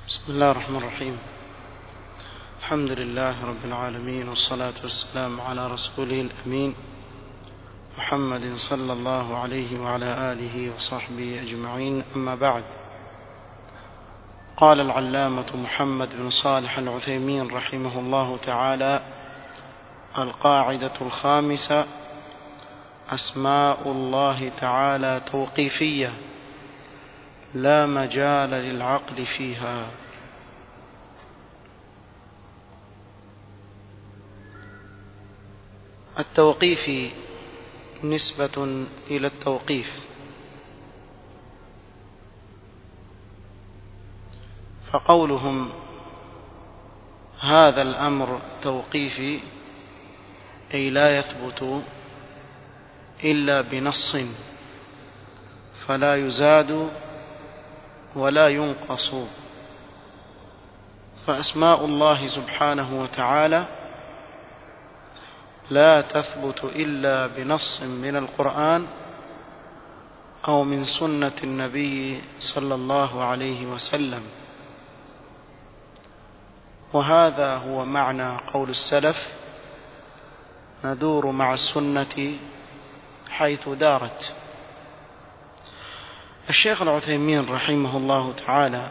بسم الله الرحمن الرحيم الحمد لله رب العالمين والصلاة والسلام على رسوله الأمين محمد صلى الله عليه وعلى آله وصحبه أجمعين أما بعد قال العلامة محمد بن صالح العثيمين رحمه الله تعالى القاعدة الخامسة أسماء الله تعالى توقيفية لا مجال للعقل فيها التوقيف نسبة إلى التوقيف فقولهم هذا الأمر توقيفي أي لا يثبت إلا بنص فلا يزاد ولا ينقص فأسماء الله سبحانه وتعالى لا تثبت إلا بنص من القرآن أو من سنة النبي صلى الله عليه وسلم وهذا هو معنى قول السلف ندور مع السنة حيث دارت الشيخ العثيمين رحمه الله تعالى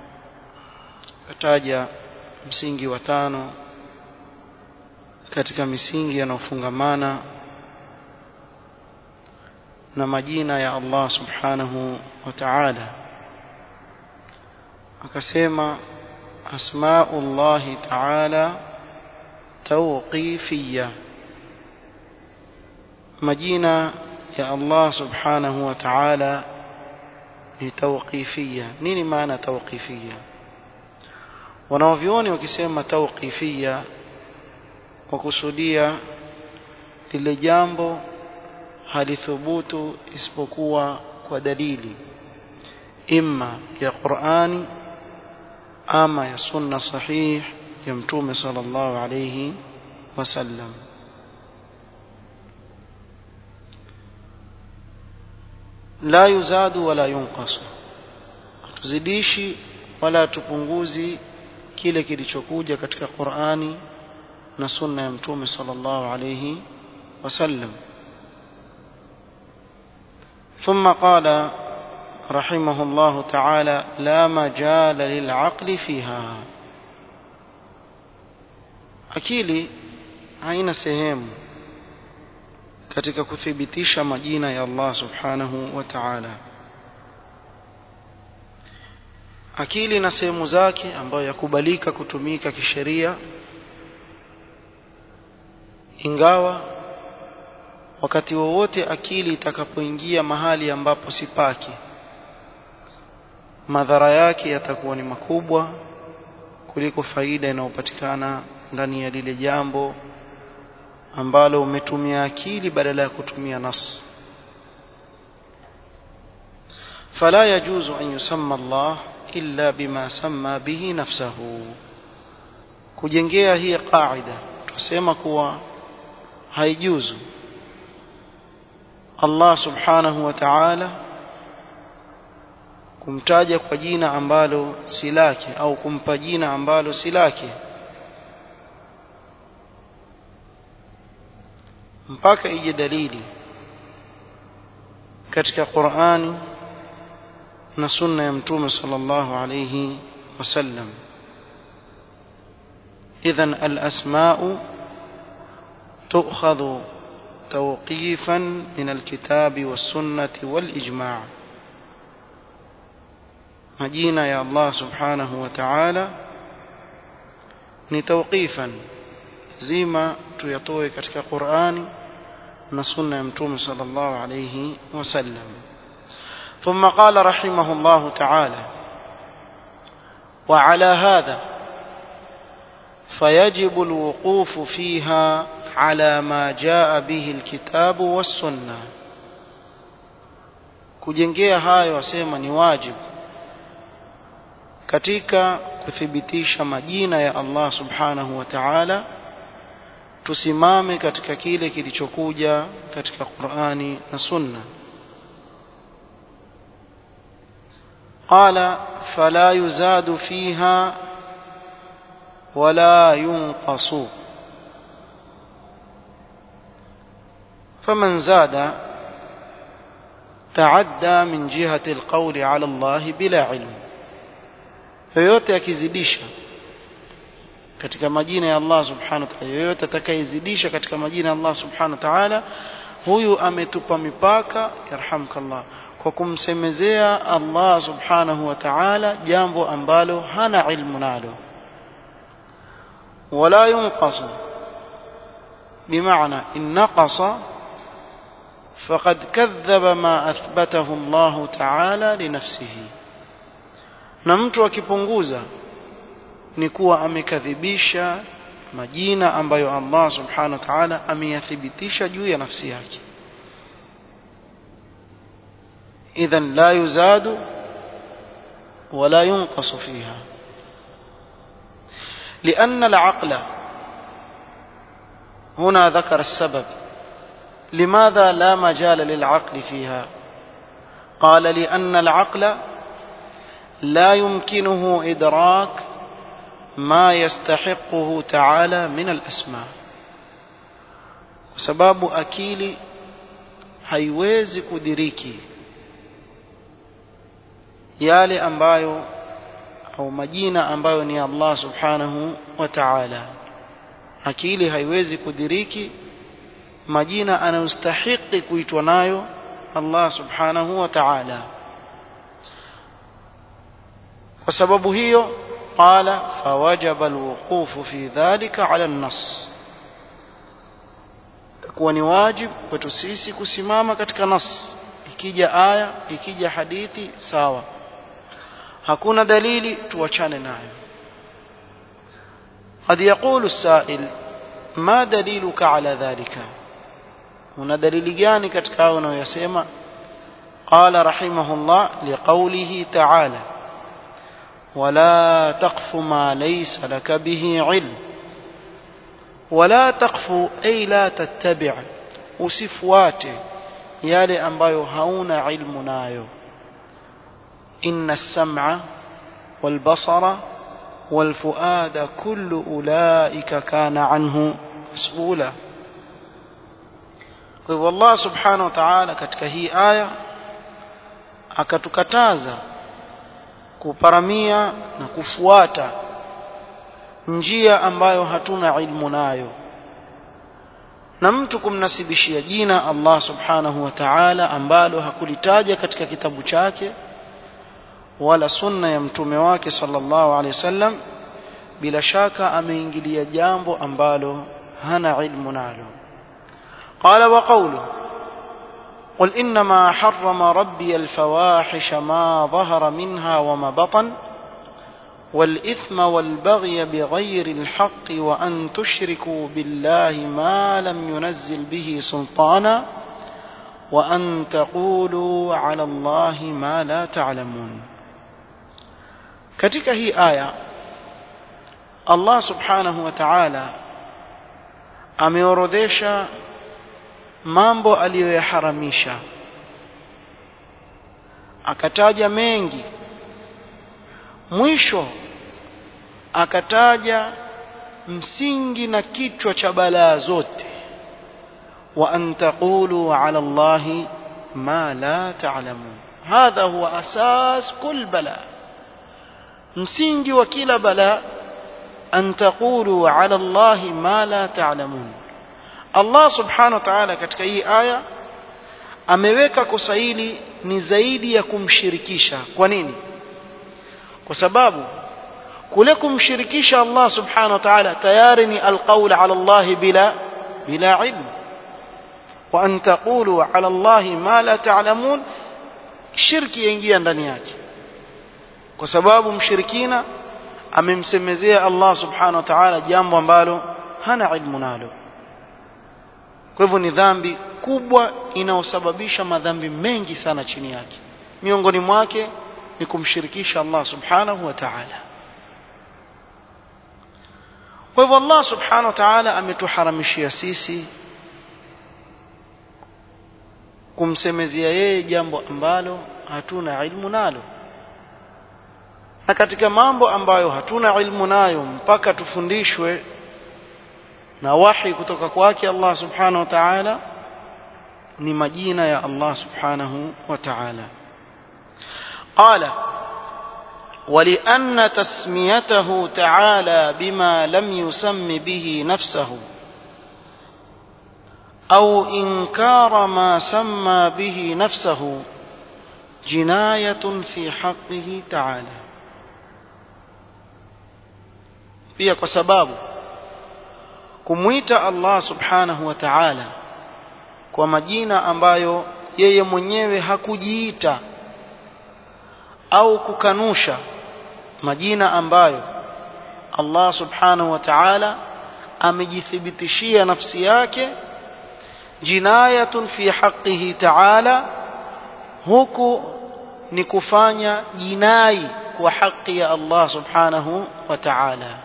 ataja msingi wa tano katika misingi yanayofungamana na majina ya Allah subhanahu wa ta'ala akasema asmaullahi ta'ala tawqifiyya majina ya Allah subhanahu wa ta'ala ni tawqifiyya nini maana tawqifiyya wanaovioni wakisema tawqifiyya wakusudia lile jambo halithubutu isipokuwa kwa dalili imma ya Qur'ani ama ya sunna sahih ya mtume sallallahu alayhi wasallam la yuzadu wala yunqasu tuzidishi wala tupunguzi kile kilichokuja katika Qur'ani na sunna ya mtume sallallahu alayhi wasallam ثم قال رحمه الله تعالى لا مجال للعقل فيها akili haina sehemu katika kuthibitisha majina ya Allah subhanahu wa ta'ala akili na sehemu zake ambayo yakubalika kutumika kisheria ingawa wakati wowote akili itakapoingia mahali ambapo si pake madhara yake yatakuwa ni makubwa kuliko faida inayopatikana ndani ya lile jambo ambalo umetumia akili badala ya kutumia nas فلا يجوز أن يسمى الله إلا بما سمى به نفسه kujengea hii qaida tusema kuwa haijuzu Allah subhanahu wa ta'ala kumtaja kwa jina ambalo si lake au kumpa jina ambalo si lake mpaka ije dalili katika Qur'ani na sunna ya mtume sallallahu alayhi wasallam idhan al-asma'u tu'khadhu توقيفا من الكتاب والسنة والإجماع مجينا يا الله سبحانه وتعالى ni tawqifan zima tuyatoe katika Qur'ani na sunna ya mtume sallallahu alayhi wasallam thumma qala rahimahullah ta'ala wa ala hadha fayajibu alwuquf fiha على ما جاء به الكتاب والسنة kujengea hayo wasema ni wajibu katika kuthibitisha majina ya Allah subhanahu wa ta'ala tusimame katika kile kilichokuja katika Qur'ani na Sunna قال فلا يزاد فيها ولا ينقص فمن زاد تعدى من جهة القول على الله بلا علم yoyote akizidisha katika majina ya Allah subhanahu wa ta'ala yoyote atakayezidisha katika majina ya Allah subhanahu wa ta'ala huyu ametupa mipaka yarhamkallah kwa kumsemezea Allah subhanahu wa ta'ala jambo ambalo hana ilmu nalo wala yunqas bimaana in naqasa فقد كذب ما أثبته الله تعالى لنفسه na mtu akipunguza ni kuwa amekadhibisha majina ambayo Allah subhanahu wa ta'ala ameyathibitisha juu ya nafsi yake idhan la yuzadu wala yunqas fiha لأن العقل هنا ذكر السبب لماذا لا مجال للعقل فيها قال لأن العقل لا يمكنه إدراك ما يستحقه تعالى من الأسماء sababu akili haiwezi kudiriki yale ambayo au majina ambayo ni Allah subhanahu wa ta'ala akili haiwezi kudiriki majina anayostahiki kuitwa nayo Allah subhanahu wa ta'ala kwa sababu hiyo qala fawajaba alwuqufu fi dhalika ala an-nass kuwa ni wajib kwetu sisi kusimama katika nas ikija aya ikija hadithi sawa hakuna dalili tuachane nayo قد يقول السائل ما دليلك على ذلك هنا دليل gani katika hao unayosema قال رحمه الله لقوله تعالى ولا تقف ما ليس لك به علم ولا تقف أي لا تتبع usifuate yale ambayo hauna ilmu nayo inna as-sam'a wal basara wal fuada kullu ulaika kana anhu mas'ula kwa hivyo Allah subhanahu wa ta'ala katika hii aya akatukataza kuparamia na kufuata njia ambayo hatuna ilmu nayo na mtu kumnasibishia jina Allah subhanahu wa ta'ala ambalo hakulitaja katika kitabu chake wala sunna ya mtume wake sallallahu alaihi wasallam bila shaka ameingilia jambo ambalo hana ilmu nalo qala wa qawlu قل إنما حرم ربي الفواحش ما ظهر منها وما بطن والإثم والبغي بغير الحق وأن تشركوا بالله ما لم ينزل به سلطانا وأن تقولوا على الله ما لا تعلمون katika hii aya Allah subhanahu wa ta'ala ameorodhesha mambo aliyoyaharamisha akataja mengi mwisho akataja msingi na kichwa cha balaa zote wa an taqulu ala allahi ma la ta'lamun hadha huwa asas kull bala msingi wa kila bala an taqulu ala allahi ma la ta'lamun Allah subhanahu wa ta'ala katika hii aya ameweka kosa hili ni zaidi ya kumshirikisha kwa nini kwa sababu kule kumshirikisha Allah subhanahu wa ta'ala tayari ni alqaul ala Allah bila bila ilm wa an taqulu ala Allah ma la ta'lamun shirki yaingia ndani yake kwa sababu mshirikina amemsemezea Allah subhanahu wa ta'ala jambo ambalo hana ilmu nalo kwa hivyo ni dhambi kubwa inayosababisha madhambi mengi sana chini yake miongoni mwake ni kumshirikisha Allah subhanahu wa ta'ala kwa hivyo Allah subhanahu wa ta'ala ametuharamishia sisi kumsemezea yeye jambo ambalo hatuna ilmu nalo na katika mambo ambayo hatuna ilmu nayo mpaka tufundishwe na wahi kutoka kwake Allah subhanahu wa ta'ala ni majina ya Allah subhanahu wa ta'ala qala ولأن تسميته تعالى بما لم يسم به نفسه أو إنكار ما سمى به نفسه جناية في حقه تعالى pia kwa sababu kumwita Allah subhanahu wa ta'ala kwa majina ambayo yeye mwenyewe hakujiita au kukanusha majina ambayo Allah subhanahu wa ta'ala amejithibitishia nafsi yake jinayatun fi haqqihi ta'ala huku ni kufanya jinai kwa haki ya Allah subhanahu wa ta'ala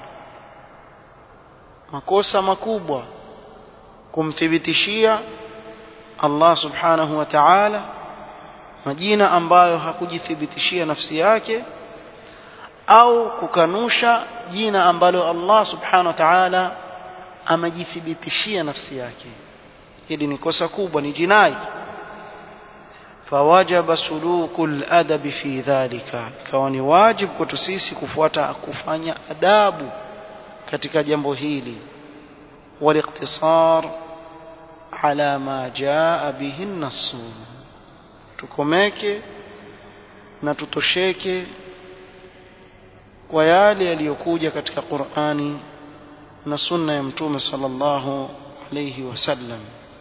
makosa makubwa kumthibitishia Allah subhanahu wa ta'ala majina ambayo hakujithibitishia nafsi yake au kukanusha jina ambalo Allah subhanahu wa ta'ala amejithibitishia nafsi yake hili ni kosa kubwa ni jinai fawajaba sulukul adabi fi dhalika ikawa ni wajibu kwetu sisi kufuata kufanya adabu katika jambo hili والاقتصار على ما جاء به النص tukomeke na tutosheke kwa yale yaliyokuja katika Qur'ani na sunna ya mtume sallallahu alayhi wasallam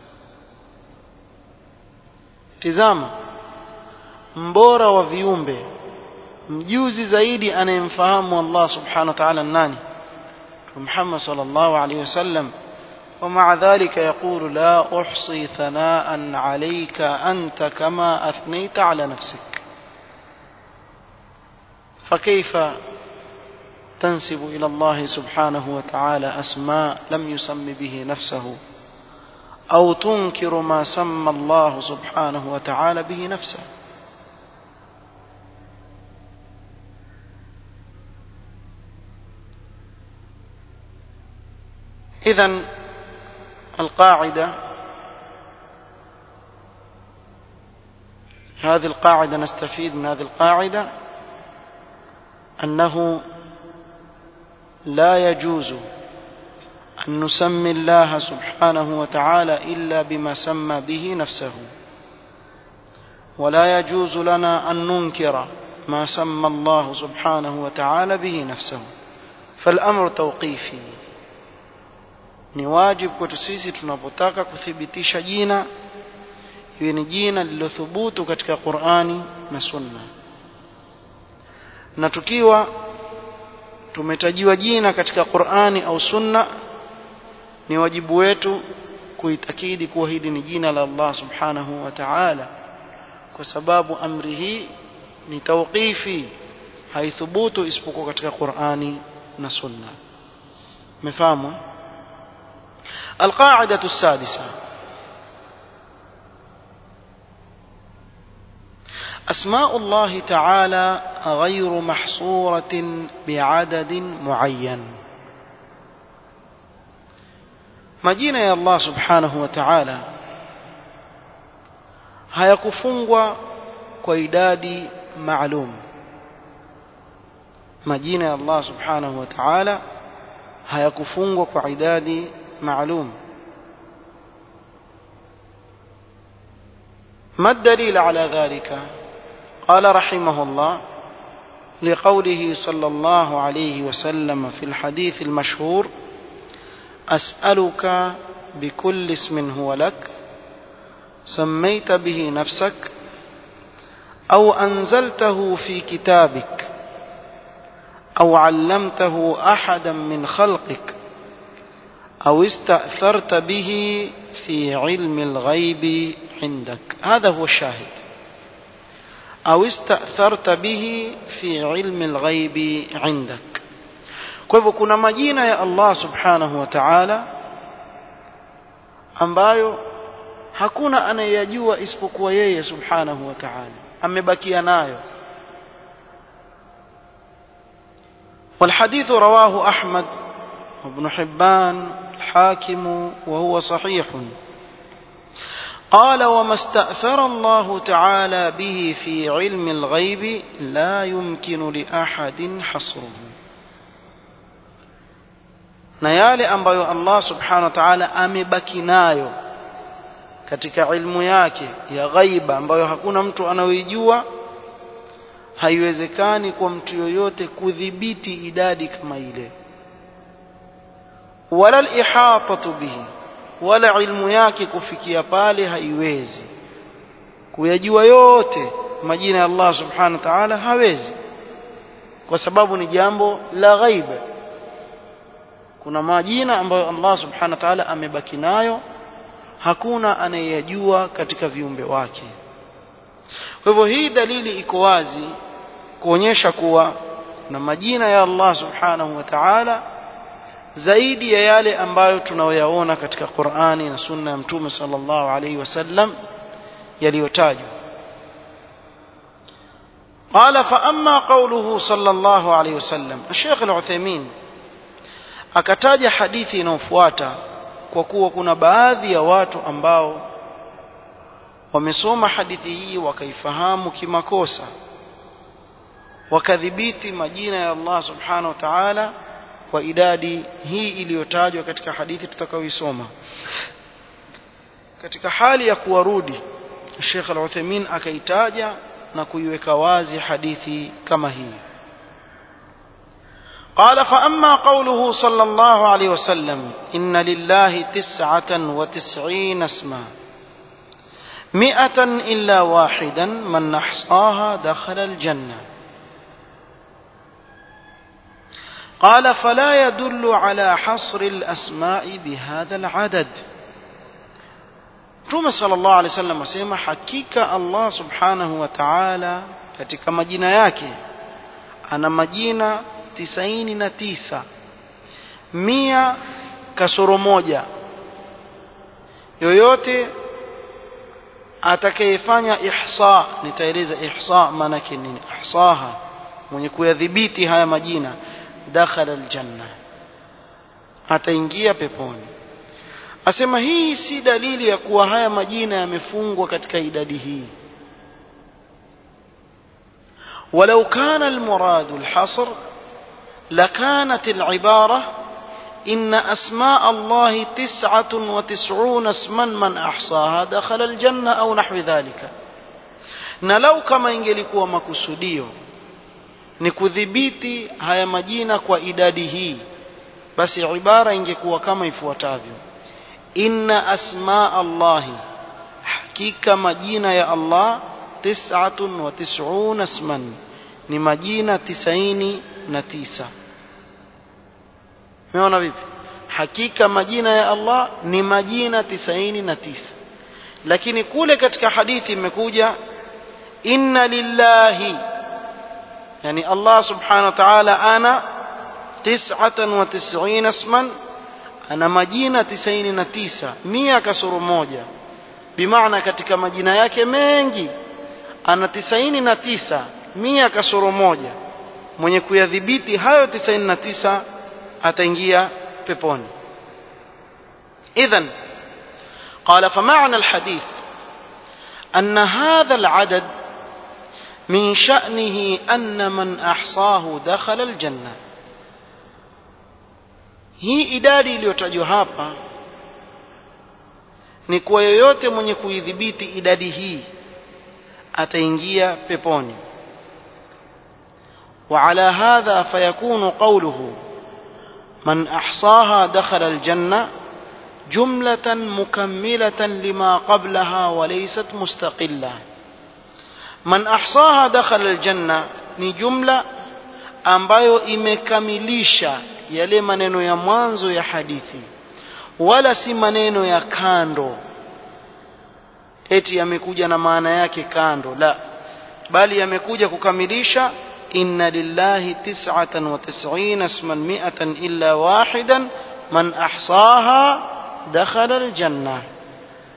tizama mbora wa viumbe mjuzi zaidi anayemfahamu Allah subhanahu wa ta'ala nani محمد صلى الله عليه وسلم ومع ذلك يقول لا أحصي ثناء عليك أنت كما أثنيت على نفسك فكيف تنسب إلى الله سبحانه وتعالى أسماء لم يسم به نفسه أو تنكر ما سمى الله سبحانه وتعالى به نفسه إذا القاعدة هذه القاعدة نستفيد من هذه القاعدة أنه لا يجوز أن نسمي الله سبحانه وتعالى إلا بما سمى به نفسه ولا يجوز لنا أن ننكر ما سمى الله سبحانه وتعالى به نفسه فالأمر توقيفي ni wajibu kwetu sisi tunapotaka kuthibitisha jina iwe ni jina lililothubutu katika Qur'ani na Sunna na tukiwa tumetajiwa jina katika Qur'ani au Sunna ni wajibu wetu kuitakidi kuwa hili ni jina la Allah subhanahu wa ta'ala kwa sababu amri hii ni tawqifi haithubutu isipokuwa katika Qur'ani na Sunna mfahamu القاعدة السادسة أسماء الله تعالى غير محصورة بعدد معين majina ya Allah subhanahu wa ta'ala hayakufungwa kwa idadi maalum majina ya Allah subhanahu wa ta'ala hayakufungwa kwa idadi معلوم ما الدليل على ذلك قال رحمه الله لقوله صلى الله عليه وسلم في الحديث المشهور أسألك بكل اسم هو لك سميت به نفسك أو أنزلته في كتابك أو علمته أحدا من خلقك أو استأثرت به في علم الغيب عندك هذا هو الشاهد أو استأثرت به في علم الغيب عندك kwa hivyo kuna majina ya Allah subhanahu wa ta'ala ambayo hakuna anayeyajua isipokuwa yeye subhanahu wa ta'ala amebakia nayo والحديث رواه أحمد وابن حبان الحاكم وهو صحيح قال وما استأثر الله تعالى به في علم الغيب لا يمكن لأحد حصره na yale ambayo Allah subhanahu wa ta'ala amebaki nayo katika ilmu yake ya ghaiba ambayo hakuna mtu anayoijua haiwezekani kwa mtu yoyote kudhibiti idadi kama ile wala al-ihatatu bihi wala ilmu yake kufikia pale haiwezi kuyajua yote majina ya Allah subhanahu wa ta'ala hawezi kwa sababu ni jambo la ghaiba kuna majina ambayo Allah subhanahu wa ta'ala amebaki nayo hakuna anayeyajua katika viumbe wake kwa hivyo hii dalili iko wazi kuonyesha kuwa na majina ya Allah subhanahu wa ta'ala zaidi ya yale ambayo tunayoyaona katika Qur'ani na sunna ya Mtume sallallahu alaihi wasallam yaliyotajwa قال فأما قوله صلى الله عليه وسلم الشيخ العثيمين akataja hadithi inayofuata kwa kuwa kuna baadhi ya watu ambao wamesoma hadithi hii wakaifahamu kimakosa wakadhibiti majina ya Allah subhanahu wa ta'ala kwa idadi hii iliyotajwa katika hadithi tutakayoisoma katika hali ya kuwarudi Sheikh Al-Uthaymeen akaitaja na kuiweka wazi hadithi kama hii قال فأما قوله صلى الله عليه وسلم إن لله تسعة وتسعين اسما مئة إلا واحدا من أحصاها دخل الجنة قال فلا يدل على حصر الأسماء بهذا العدد Mtume sallallahu alaihi wasallam asema hakika Allah subhanahu wa ta'ala katika majina yake ana majina tisaini na tisa mia kasoro moja yoyote atakayefanya ihsa nitaeleza ihsa maana yake nini ihsaha mwenye kuyadhibiti haya majina dakhala aljanna ataingia peponi asema hii si dalili ya kuwa haya majina yamefungwa katika idadi hii ولو كان المراد الحصر لكانت العبارة إن أسماء الله تسعة وتسعون اسما من أحصاها دخل الجنة أو نحو ذلك نلو كما ingelikuwa makusudio ni kudhibiti haya majina kwa idadi hii basi ibara ingekuwa kama ifuatavyo inna asma allahi hakika majina ya allah tis'atun wa tis'una isman ni majina tisaini na tisa umeona vipi hakika majina ya Allah ni majina tisaini na tisa lakini kule katika hadithi imekuja inna lillahi yani Allah subhanahu wa ta'ala ana tis'atan wa tis'ina isman ana majina tisaini na tisa mia kasoro moja bimaana katika majina yake mengi ana tisaini na tisa mia kasoro moja mwenye kuyadhibiti hayo tisaini na tisa ataingia peponi idhan قال فمعنى الحديث أن هذا العدد من شأنه أن من أحصاه دخل الجنة hii idadi iliyotajwa hapa ni kwa yoyote mwenye kuidhibiti idadi hii ataingia peponi وعلى هذا فيكون قوله من أحصاها دخل الجنة جملة مكملة لما قبلها وليست مستقلة من أحصاها دخل الجنة ni jumla ambayo imekamilisha yale maneno ya mwanzo ya hadithi wala si maneno ya kando eti yamekuja na maana yake kando la bali yamekuja kukamilisha inna lillahi tis'atan wa tis'ina isman mi'atan illa wahidan man ahsaha dakhala aljanna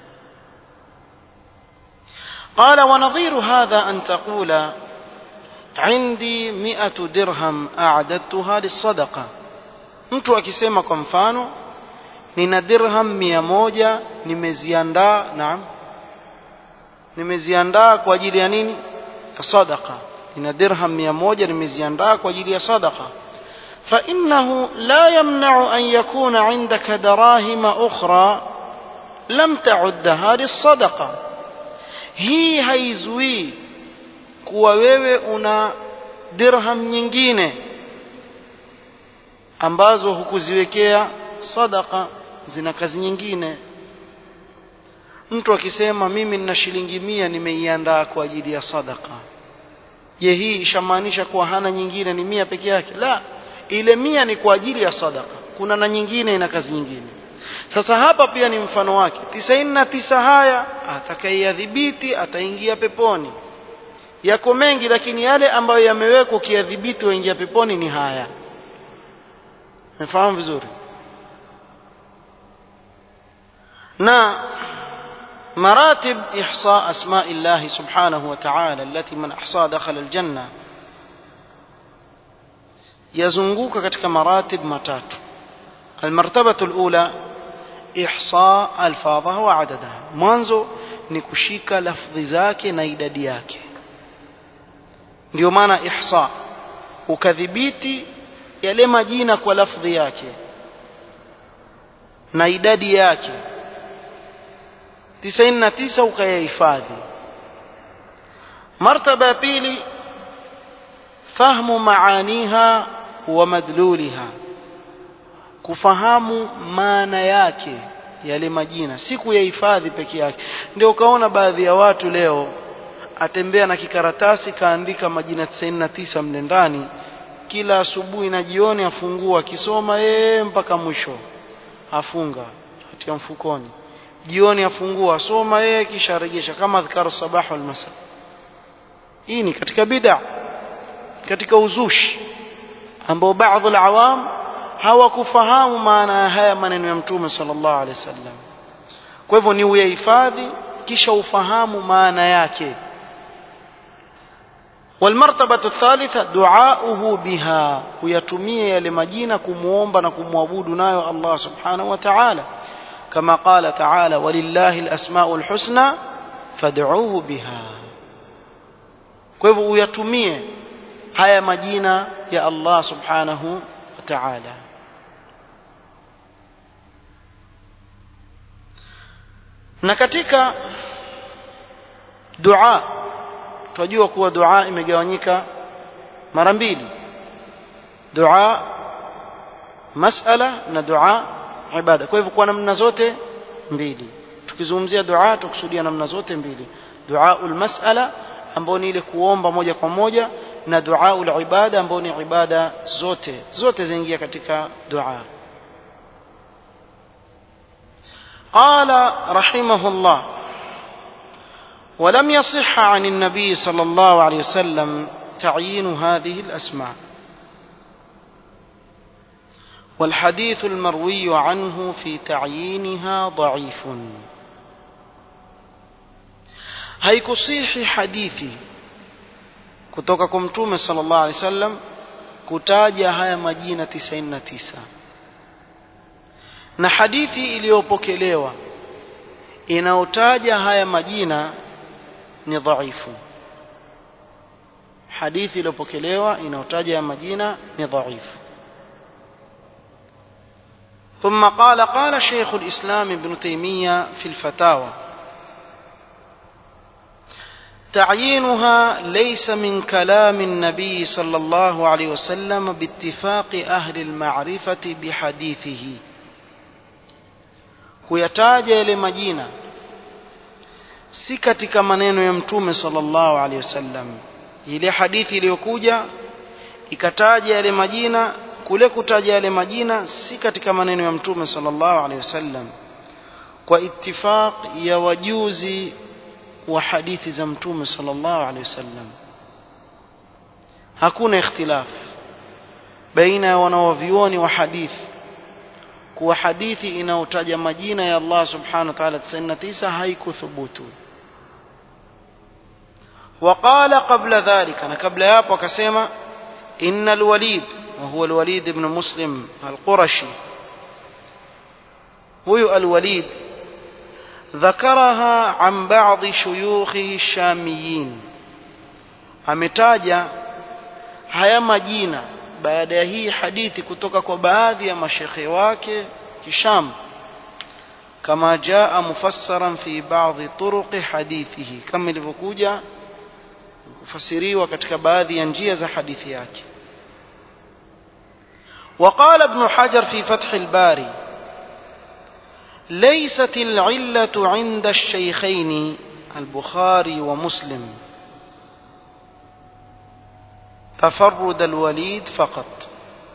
قال ونظير هذا أن تقول عندي مئة درهم أعددتها للصدقة mtu akisema kwa mfano nina dirham mia moja nimeziandaa naam nimeziandaa kwa ajili ya nini ya sadaqa nina dirham mia moja nimeziandaa kwa ajili ya sadaqa فإنه لا يمنع أن يكون عندك دراهم أخرى لم تعدها للصدقة hii haizuii kuwa wewe una dirham nyingine ambazo hukuziwekea sadaka zina kazi nyingine mtu akisema mimi nina shilingi mia nimeiandaa kwa ajili ya sadaka je hii ishamaanisha kuwa hana nyingine ni mia peke yake la ile mia ni kwa ajili ya sadaka kuna na nyingine ina kazi nyingine sasa hapa pia ni mfano wake tisaini na tisa haya atakayeyadhibiti ataingia peponi yako mengi lakini yale ambayo yamewekwa ukiyadhibiti waingia peponi ni haya umefahamu vizuri na مراتب إحصاء أسماء الله سبحانه وتعالى التي من أحصى دخل الجنة يزنقوك كتك مراتب متات المرتبة الأولى إحصاء ألفاظها وعددها mwanzo ni kushika lafdhi zake na idadi yake ndio maana ihsa ukadhibiti yale majina kwa lafdhi yake na idadi yake 99 ukayahifadhi martaba ya pili fahmu maaniha wa madluliha kufahamu maana yake yale majina si kuyahifadhi peke yake ndio ukaona baadhi ya watu leo atembea na kikaratasi kaandika majina 99 mle ndani kila asubuhi na jioni afungua akisoma yeye mpaka mwisho afunga atia mfukoni jioni afungua asoma yeye kisha arejesha kama adhkar sabah wal masa hii ni katika bid'a katika uzushi ambao baadhi ya awam hawakufahamu maana ya haya maneno ya mtume sallallahu alaihi wasallam kwa hivyo ni uyahifadhi kisha ufahamu maana yake والمرتبة الثالثة دعاؤه بها ويتميه yale majina kumuomba na kumwabudu nayo Allah subhanahu wa ta'ala كما قال تعالى ولله الأسماء الحسنى فادعوه بها kwa hivyo uyatumie haya majina ya Allah subhanahu wa ta'ala na katika dua tunajua kuwa dua imegawanyika mara mbili dua masala na dua ibada kwa hivyo kwa namna zote mbili tukizungumzia dua tukusudia namna zote mbili duaul masala ambao ni ile kuomba moja kwa moja na duaul ibada ambao ni ibada zote zote zaingia katika dua قال رحمه الله ولم يصح عن النبي صلى الله عليه وسلم تعيين هذه الأسماء والحديث المروي عنه في تعيينها ضعيف haikusihi hadithi kutoka kwa mtume sallallahu alaihi wasallam kutaja haya majina 99 na hadithi iliyopokelewa inayotaja haya majina ni dhaifu hadithi iliyopokelewa inayotaja haya majina ni dhaifu ثم قال قال شيخ الإسلام ابن تيمية في الفتاوى تعيينها ليس من كلام النبي صلى الله عليه وسلم باتفاق أهل المعرفة بحديثه kuyataja yale majina si katika maneno ya mtume sallallahu alaihi wasallam ile hadithi iliyokuja ikataja yale majina kule kutaja yale majina si katika maneno ya mtume sallallahu alaihi wasallam kwa ittifaq ya wajuzi wa hadithi za mtume sallallahu alaihi wasallam hakuna ikhtilaf baina ya wanawavyuoni wa hadithi kuwa hadithi inayotaja majina ya Allah subhanahu wa ta'ala 99 haikuthubutu وقال قبل ذلك أنا قبل يابو كسيما إن الوليد وهو الوليد بن مسلم القرشي هو الوليد ذكرها عن بعض شيوخه الشاميين ametaja haya majina baada ya hii hadithi kutoka kwa baadhi ya mashekhe wake kisham kama jaa mufassaran fi baadhi turuqi hadithihi kama ilivyokuja kufasiriwa katika baadhi ya njia za hadithi yake وقال ابن حجر في فتح الباري ليست العلة عند الشيخين البخاري ومسلم تفرد الوليد فقط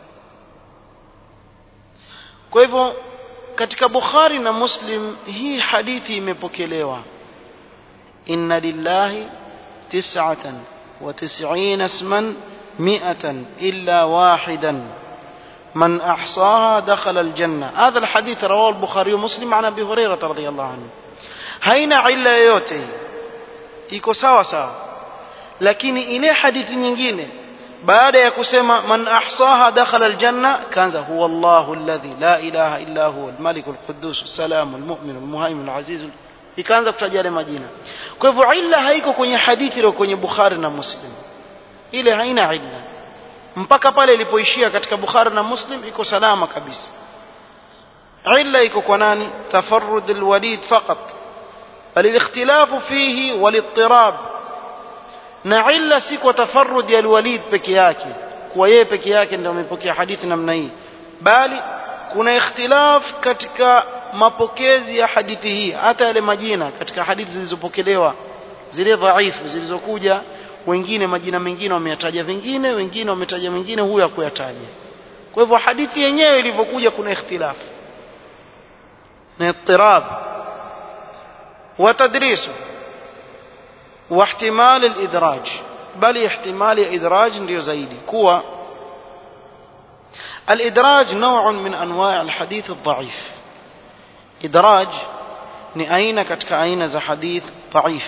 kwa hivyo katika bukhari na muslim hii hadithi imepokelewa inna lillahi tis'atan wa tis'ina isman mi'atan illa wahidan من أحصاها دخل الجنة هذا الحديث رواه البخاري ومسلم عن أبي هريرة رضي الله عنه هين علا yote iko sawa sawa lakini ile hadithi nyingine baada ya kusema man ahsaha dakhala aljanna kanza huwa Allahu alladhi la ilaha illa huwa almalik alquddus السلام المؤمن المهيمن العزيز ikaanza kutaja yale majina kwa hivyo illa haiko kwenye hadithi ile kwenye Bukhari na Muslim ile haina illa mpaka pale ilipoishia katika Bukhari na Muslim iko salama kabisa illa iko kwa nani tafarrud alwalid faqat bal الاختلاف فيه والاضطراب na illa si kwa tafarrud ya alwalid peke yake kwa yeye peke yake ndio amepokea hadithi namna hii bali kuna ikhtilaf katika mapokezi ya hadithi hii hata yale majina katika hadithi zilizopokelewa zile dhaifu zilizokuja wengine majina mengine wameyataja vingine wengine wametaja mengine huyo hakuyataja kwa hivyo hadithi yenyewe ilivyokuja kuna ikhtilafu na ittirab wa tadrisu wa ihtimal al-idraj bali ihtimali idraj ndio zaidi kuwa الإدراج نوع من أنواع الحديث الضعيف إدراج ni aina katika aina za hadith dhaif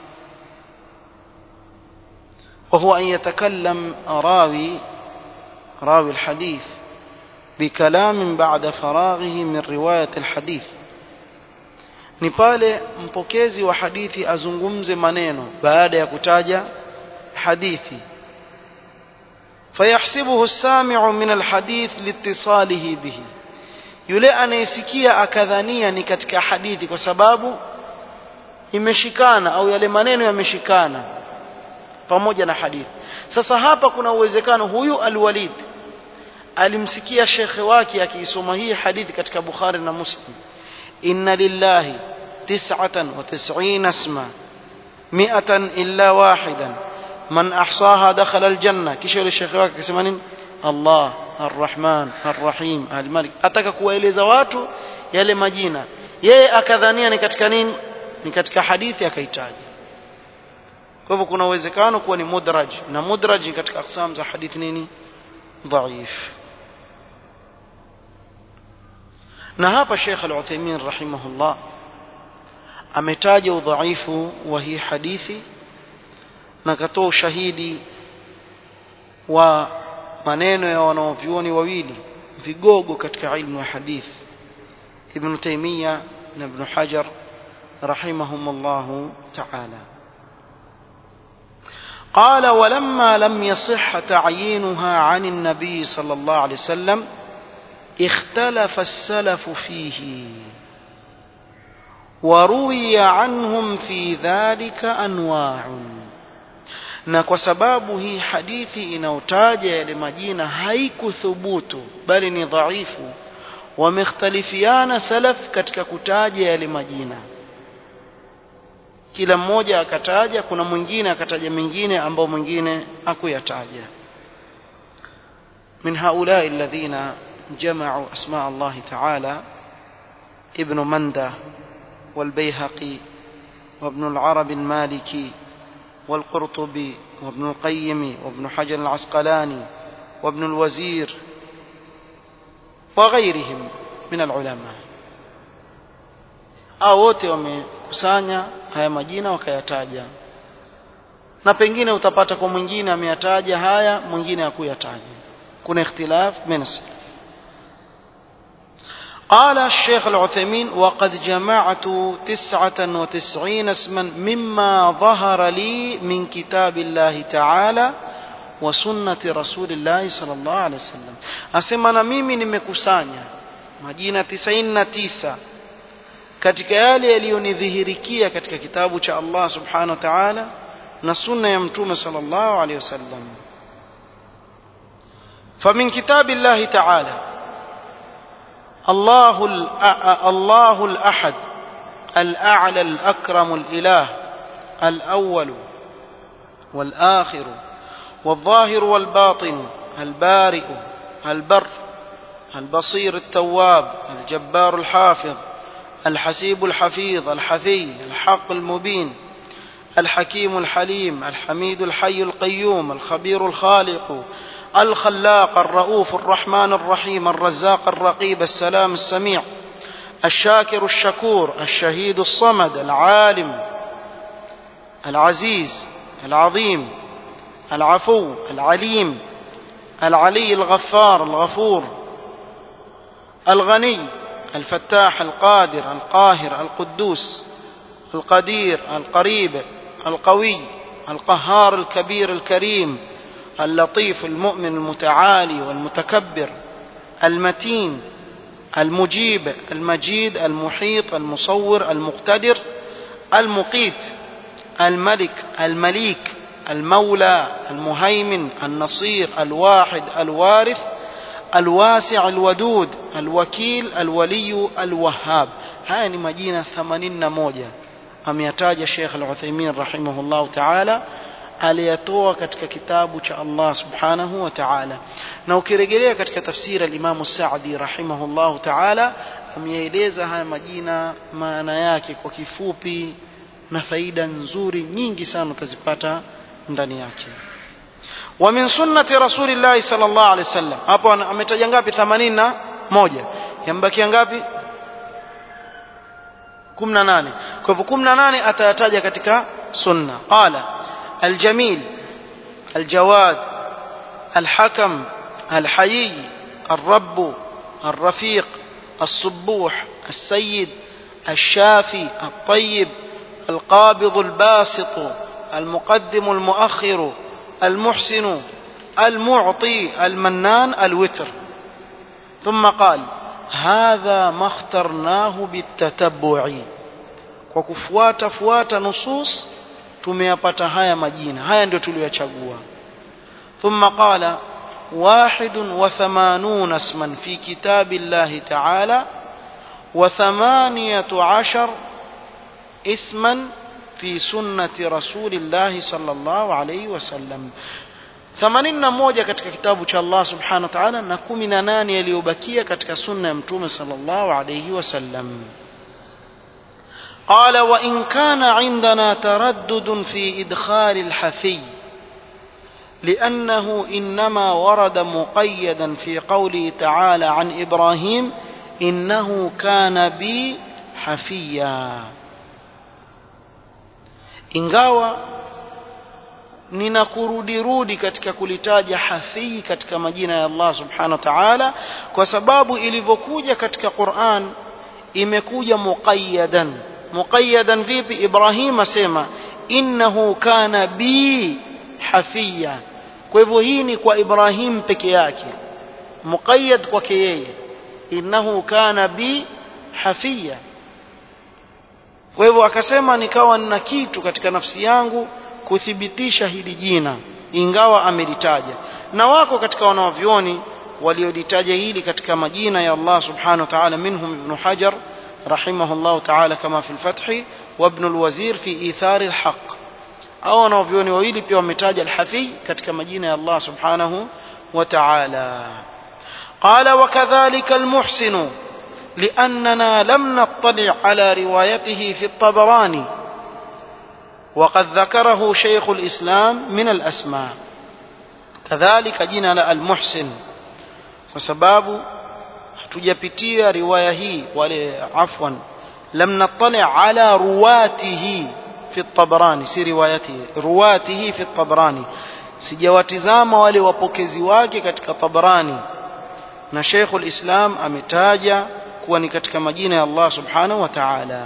وهو أن يتكلم راوي راوي الحديث بكلام بعد فراغه من رواية الحديث ni pale mpokezi wa hadithi azungumze maneno baada ya kutaja hadithi fayahsibuhu as-sami'u min al-hadith liittisalihi bihi yule anayesikia akadhania ni katika hadithi kwa sababu imeshikana au yale maneno yameshikana pamoja na hadithi sasa hapa kuna uwezekano huyu alwalid alimsikia shekhe wake akiisoma hii hadithi katika Bukhari na Muslim inna lillahi tis'atan wa tis'ina isma mi'atan illa wahidan man ahsaha dakhala aljanna kisha yule shekhe wake akisema nini Allah arrahman arrahim almalik ataka kuwaeleza watu yale majina yeye akadhania ni katika nini ni katika hadithi akaitaja kwa hivyo kuna uwezekano kuwa ni mudraj na mudraj ni katika aksam za hadithi nini dhaif na hapa Sheikh Al-Uthaymeen rahimahullah ametaja udhaifu wa hii hadithi na katoa ushahidi wa maneno ya wanaovyuoni wawili vigogo katika ilmu ya hadith Ibn Taymiyyah na Ibn Hajar rahimahumullah ta'ala قال ولما لم يصح تعيينها عن النبي صلى الله عليه وسلم اختلف السلف فيه وروي عنهم في ذلك انواع na kwa sababu hii hadithi inayotaja yale majina haikuthubutu bali ni dhaifu wamekhtalifiana salaf katika kutaja yale majina kila mmoja akataja kuna mwingine akataja mengine ambao mwingine hakuyataja min haulai alladhina جمعوا أسماء الله تعالى ابن مندة والبيهقي وابن العرب المالكي والقرطبي وابن القيم وابن حجر العسقلاني وابن الوزير وغيرهم من العلماء au wote wamekusanya haya majina wakayataja na pengine utapata kwa mwingine ameyataja haya mwingine hakuyataja kuna ikhtilaf min قال الشيخ العثيمين وقد جمعت تسعة وتسعين اسما مما ظهر لي من كتاب الله تعالى وسنة رسول الله صلى الله عليه وسلم أسمى أنا ميمي nimekusanya majina 99 katika yale yaliyonidhihirikia katika kitabu cha Allah subhanahu wa ta'ala na sunna ya mtume sallallahu alayhi wasallam فمن كتاب الله تعالى الله الله الأحد الأعلى الأكرم الإله الأول والآخر والظاهر والباطن البارئ البر البصير التواب الجبار الحافظ الحسيب الحفيظ الحفي الحق المبين الحكيم الحليم الحميد الحي القيوم الخبير الخالق الخلاق الرؤوف الرحمن الرحيم الرزاق الرقيب السلام السميع الشاكر الشكور الشهيد الصمد العالم العزيز العظيم العفو العليم العلي الغفار الغفور الغني الفتاح القادر القاهر القدوس القدير القريب القوي القهار الكبير الكريم اللطيف المؤمن المتعالي والمتكبر المتين المجيب المجيد المحيط المصور المقتدر المقيت الملك المليك المولى المهيمن النصير الواحد الوارث الواسع الودود الوكيل الولي الوهاب haya ni majina 81 ameyataja Sheikh Al-Uthaymeen rahimahullah ta'ala aliyatoa katika kitabu cha Allah subhanahu wa ta'ala na ukirejelea katika tafsiri al-Imam Sa'di rahimahullah ta'ala ameeleza haya majina maana yake kwa kifupi na faida nzuri nyingi sana utazipata ndani yake wa min sunnati rasulillahi sallallahu alaihi wasallam hapo ametaja ngapi 81 yambakia ngapi 18 kwa hivyo 18 atayataja katika sunna qala الجميل الجواد الحكم الحيي الرب الرفيق الصبوح السيد الشافي الطيب القابض الباسط المقدم المؤخر المحسن المعطي المنان الوتر ثم قال هذا ما اخترناه بالتتبع وكفوات فوات نصوص tumeyapata haya majina haya ndio tuliyochagua thumma qala واحد وثمانون اسما في كتاب الله تعالى وثمانية عشر اسما في سنة رسول الله صلى الله عليه وسلم ثمانين moja katika kitabu cha Allah subhanahu wa ta'ala na 18 yaliyobakia katika sunna ya mtume sallallahu alayhi wasallam قال وإن كان عندنا تردد في إدخال الحفي لأنه إنما ورد مقيدا في قوله تعالى عن إبراهيم إنه كان بي حفيا ingawa ninakurudirudi katika kulitaja hafii katika majina ya Allah subhanahu wa ta'ala kwa sababu ilivyokuja katika Qur'an imekuja muqayyadan muqayyadan vipi Ibrahim asema innahu kana bi hafiya kwa hivyo hii ni kwa Ibrahim peke yake muqayyad kwake yeye innahu kana bi hafiya kwa hivyo akasema nikawa nina kitu katika nafsi yangu kuthibitisha hili jina ingawa amelitaja na wako katika wanawavyoni waliolitaja hili katika majina ya Allah subhanahu wa ta'ala minhum ibn Hajar رحمه الله تعالى كما في الفتح وابن الوزير في إيثار الحق أو نوفيوني ويلي بيو متاج الحفي كتك مجينة الله سبحانه وتعالى قال وكذلك المحسن لأننا لم نطلع على روايته في الطبراني وقد ذكره شيخ الإسلام من الأسماء كذلك جينا المحسن وسباب hatujapitia riwaya hii wale afwan lam nattali ala ruwatihi في الطبراني سي روايته رواته في الطبراني sijawatizama wale wapokezi wake katika Tabrani na Sheikhul Islam ametaja kuwa ni katika majina ya Allah Subhanahu wa Ta'ala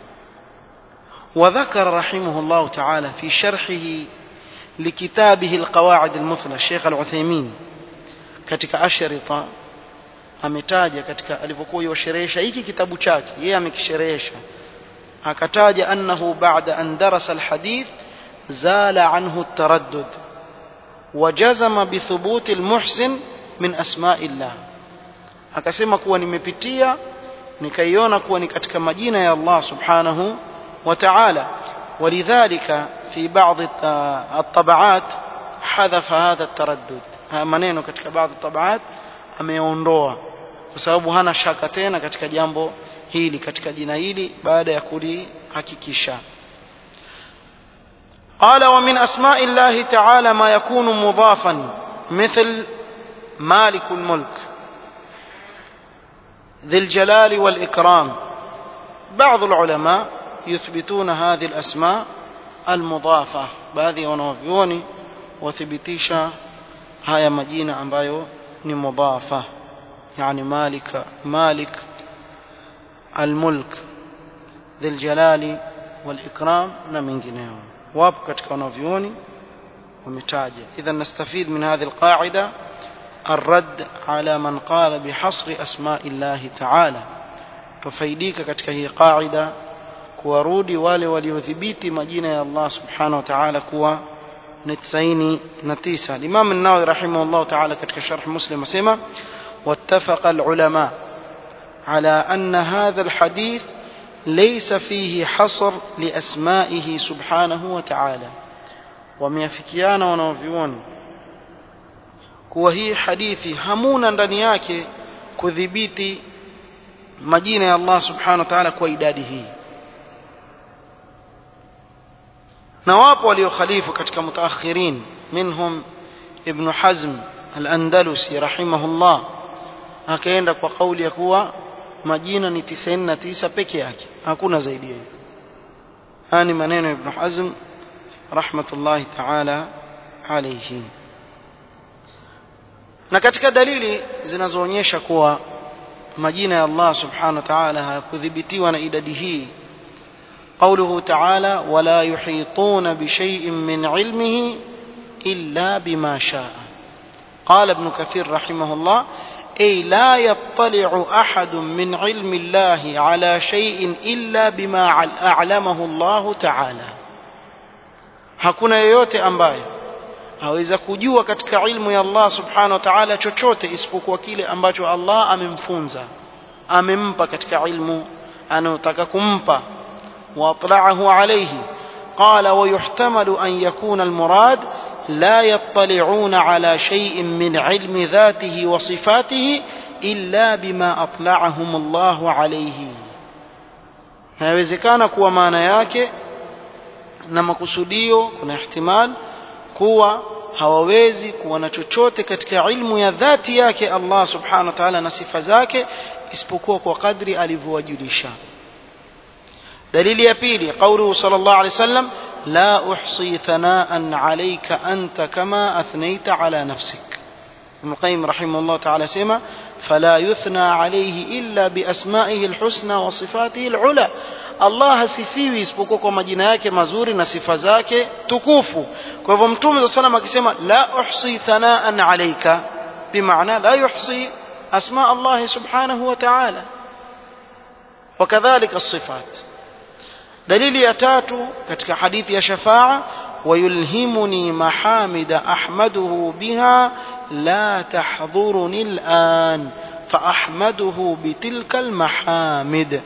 وذكر رحمه الله تعالى في شرحه لكتابه القواعد المثلى الشيخ العثيمين katika ashrita ametaja katika alipokuwa yosherehesha hiki kitabu chake yeye amekisherehesha akataja annahu ba'da an darasa alhadith zala anhu at-taraddud وجزم بثبوت المحسن من اسماء الله akasema kuwa nimepitia nikaiona kuwa ni katika majina ya Allah subhanahu wa ta'ala ولذلك في بعض الطبعات حذف هذا التردد maneno katika baadhi tabaat ameondoa kwa sababu hana shaka tena katika jambo hili katika jina hili baada ya kulihakikisha قال ومن أسماء الله تعالى ما يكون مضافا مثل مالك الملك ذي الجلال والإكرام بعض العلماء يثبتون هذه الأسماء المضافة baadhi ya wanavyuoni wathibitisha haya majina ambayo ni mudhafa yani malika malik almulk dhil jalali wal ikram na mengineo wapo katika wanavyuoni wametaja idhan nastafid min hadhihi alqaida الرد على من قال بحصر أسماء الله تعالى تفيديك katika hii qaida kuwarudi wale waliodhibiti majina ya Allah subhanahu wa ta'ala kuwa ni 99 Imam an-Nawawi rahimahullah ta'ala katika sharh Muslim asema wattafaqa al-ulama ala anna hadha al-hadith laysa fihi hasr li asma'ihi subhanahu wa ta'ala wameafikiana wanaovioni kuwa hii hadithi hamuna ndani yake kudhibiti majina ya Allah subhanahu wa ta'ala kwa idadi hii na wapo waliokhalifu katika mutaakhirin minhum ibn hazm al-andalusi rahimahullah akaenda kwa kauli ya kuwa majina ni 99 peke yake hakuna zaidi ya hiyo haya ni maneno ya ibn hazm rahmatullahi ta'ala alayhi na katika dalili zinazoonyesha kuwa majina ya Allah subhanahu wa ta'ala hayakudhibitiwa na idadi hii قوله تعالى ولا يحيطون بشيء من علمه إلا بما شاء قال ابن كثير رحمه الله أي لا يطلع أحد من علم الله على شيء إلا بما أعلمه الله تعالى hakuna yeyote ambaye aweza kujua katika ilmu ya Allah subhanahu wa ta'ala chochote isipokuwa kile ambacho Allah amemfunza amempa katika ilmu anayotaka kumpa واطلعه عليه قال ويحتمل ان يكون المراد لا يطلعون على شيء من علم ذاته وصفاته الا بما اطلعهم الله عليه inawezekana kuwa maana yake na makusudio kuna ihtimal kuwa hawawezi kuwa na chochote katika ilmu ya dhati yake Allah subhanahu wa ta'ala na sifa zake isipokuwa kwa kadri alivyowajulisha دليل يبيلي قوله صلى الله عليه وسلم لا أحصي ثناء عليك أنت كما أثنيت على نفسك ابن القيم رحمه الله تعالى سيما فلا يثنى عليه إلا بأسمائه الحسنى وصفاته العلى Allah hasifiwi isipokuwa kwa majina yake mazuri na sifa zake tukufu kwa hivyo mtume saa salam akisema la uhsi thanaan alaika bimaana la yuhsi asma allahi subhanahu wa taala wakadhalika sifat dalili ya tatu katika hadithi ya shafaa ويلهمني محامد أحمده بها لا تحضرني الآن فأحمده بتلك المحامد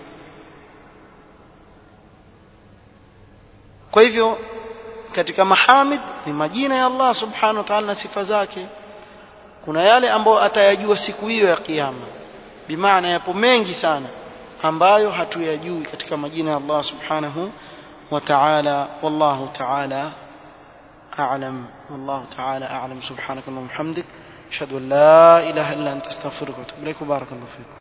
kwa hivyo katika mahamid ni majina ya Allah subhanahu wa ta'ala na sifa zake kuna yale ambayo atayajua siku hiyo ya kiyama bimaana yapo mengi sana ambayo hatuyajui katika majina ya Allah subhanahu wa ta'ala wallahu ta'ala a'lam wallahu ta'ala a'lam subhanaka wa bihamdik ashhadu an la ilaha illa anta astaghfiruka wa atubu ilaik barakallahu fiik